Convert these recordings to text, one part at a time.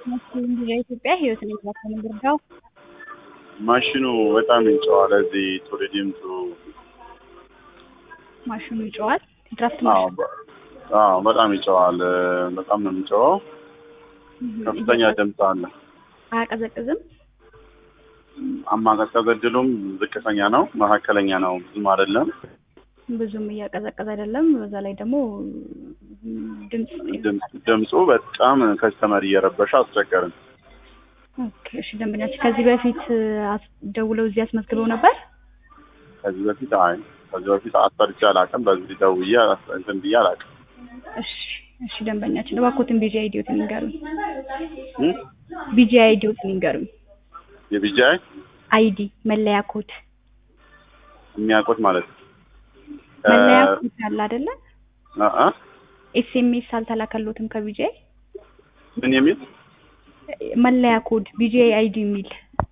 የኢትዮጵያ ህይወት ነው ይዛከን ብርዳው ማሽኑ በጣም ይጨዋል። እዚህ ቱሪ ዲምቱ ማሽኑ ይጨዋል። ድራፍት አዎ፣ ማሽን በ- አዎ በጣም ይጨዋል። በጣም ነው የሚጨዋው። ከፍተኛ ድምፅ አለ። አያቀዘቅዝም። አማቀዝቀዝ እድሉም ዝቅተኛ ነው፣ መካከለኛ ነው፣ ብዙም አይደለም። ብዙም እያቀዘቀዘ አይደለም። በዛ ላይ ደግሞ ድምፅ ድምፅ- ድምፁ በጣም ከስተመር እየረበሸ አስቸገርን። ኦኬ፣ እሺ። ደንበኛችን ከዚህ በፊት አስ- ደውለው እዚህ አስመዝግበው ነበር? ከዚህ በፊት አይ ከዚህ በፊት አሰርቼ አላውቅም። በዚህ ደውዬ እንትን ብዬ አላውቅም። እሺ፣ እሺ። ደንበኛችን እባክዎትን ቢጂ አይዲዎትን ይንገሩኝ። እም? ቢጂ አይዲዎትን ይንገሩኝ። የቢጃይ አይዲ መለያ ኮድ የሚያውቁት ማለት ነው። መለያ እ- ኮድ አለ አይደለ? እ- እ? ኤስኤምኤስ አልተላከሎትም ከቢጂአይ ምን የሚል መለያ ኮድ ቢጂ አይዲ የሚል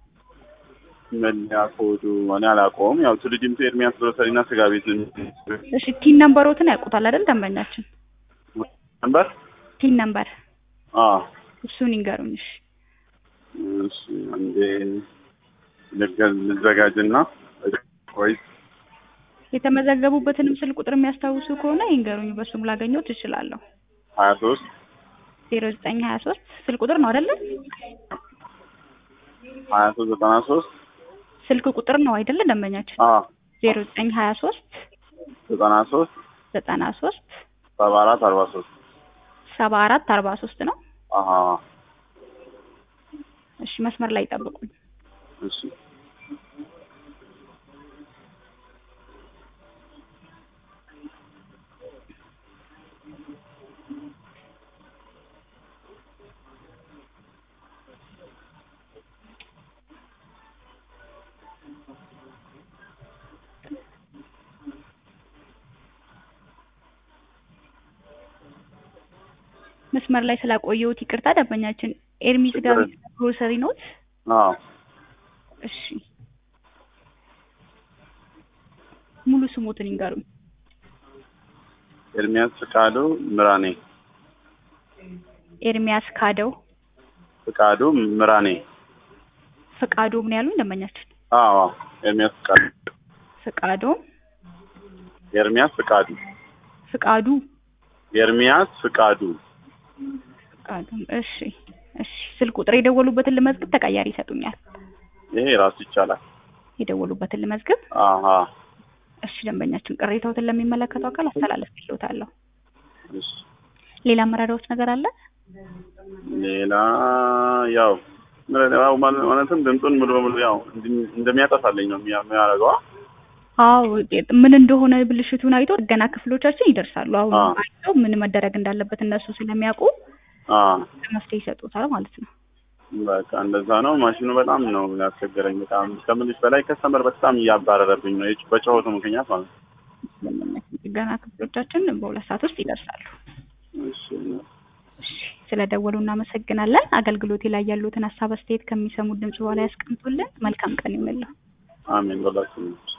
መለያ ኮዱ እኔ አላውቀውም። ያው ቱሪ ዲምቱ ኤርሚያስ ግሮሰሪና ስጋ ቤት እሺ ቲን ነምበሮትን ያውቁታል አይደል ደንበኛችን ነበር። ቲን ነምበር አዎ እሱን ይንገሩኝ እሺ እሺ አንዴ ልገ- ልዘጋጅና ቆይ የተመዘገቡበትንም ስልክ ቁጥር የሚያስታውሱ ከሆነ ይንገሩኝ በሱም ላገኘው ትችላለሁ ሀያ ሶስት ዜሮ ዘጠኝ ሀያ ሶስት ስልክ ቁጥር ነው አይደለ ሀያ ሶስት ዘጠና ሶስት ስልክ ቁጥር ነው አይደለ ደንበኛችን አዎ ዜሮ ዘጠኝ ሀያ ሶስት ዘጠና ሶስት ዘጠና ሶስት ሰባ አራት አርባ ሶስት ሰባ አራት አርባ ሶስት ነው አሀ እሺ መስመር ላይ ይጠብቁኝ እሺ መስመር ላይ ስላቆየሁት ይቅርታ ደንበኛችን ኤርሚስ ጋር ችግር የለም። ግሮሰሪ ኖት አዎ እሺ ሙሉ ስሞትን ይንገሩኝ ኤርሚያስ ፍቃዱ ምራኔ ኤርሚያስ ካደው ፍቃዱ ምራኔ ፍቃዱ ምን ያሉኝ ደንበኛችን አዎ አዎ ኤርሚያስ ፍቃዱ ፍቃዱ ኤርሚያስ ፍቃዱ ፍቃዱ ኤርሚያስ ፍቃዱ ፍቃዱ እሺ እሺ ስልክ ቁጥር የደወሉበትን ልመዝግብ ተቀያሪ ይሰጡኛል ይሄ ራሱ ይቻላል። የደወሉበትን ልመዝግብ አሀ እሺ ደንበኛችን ቅሬታዎትን ለሚመለከተው አካል አስተላልፍልዎታለሁ እሺ ሌላ መረዳዎች ነገር አለ ሌላ ያው ያው ማለት- ማለትም ድምፁን ሙሉ በሙሉ ያው እንዲ- እንደሚያጠፋልኝ ነው የሚያ- የሚያደርገው። አዎ ምን እንደሆነ ብልሽቱን አይቶ ጥገና ክፍሎቻችን ይደርሳሉ አሁን አዎ። አይተው ምን መደረግ እንዳለበት እነሱ ስለሚያውቁ አ መፍትሄ ይሰጡታል ማለት ነው በቃ እንደዛ ነው። ማሽኑ በጣም ነው ያስቸገረኝ። በጣም ከምልሽ በላይ ከስተመር በጣም እያባረረብኝ ነው የጭ- በጨዋቱ ምክንያት ማለት ነው። ደንበኛችን ጥገና ክፍሎቻችን በሁለት ሰዓት ውስጥ ይደርሳሉ እሺ እሺ ስለደወሉ እናመሰግናለን አገልግሎቴ ላይ ያሉትን ሀሳብ አስተያየት ከሚሰሙት ድምጽ በኋላ ያስቀምጡልን መልካም ቀን ይሁንልዎ አሜን በላችሁ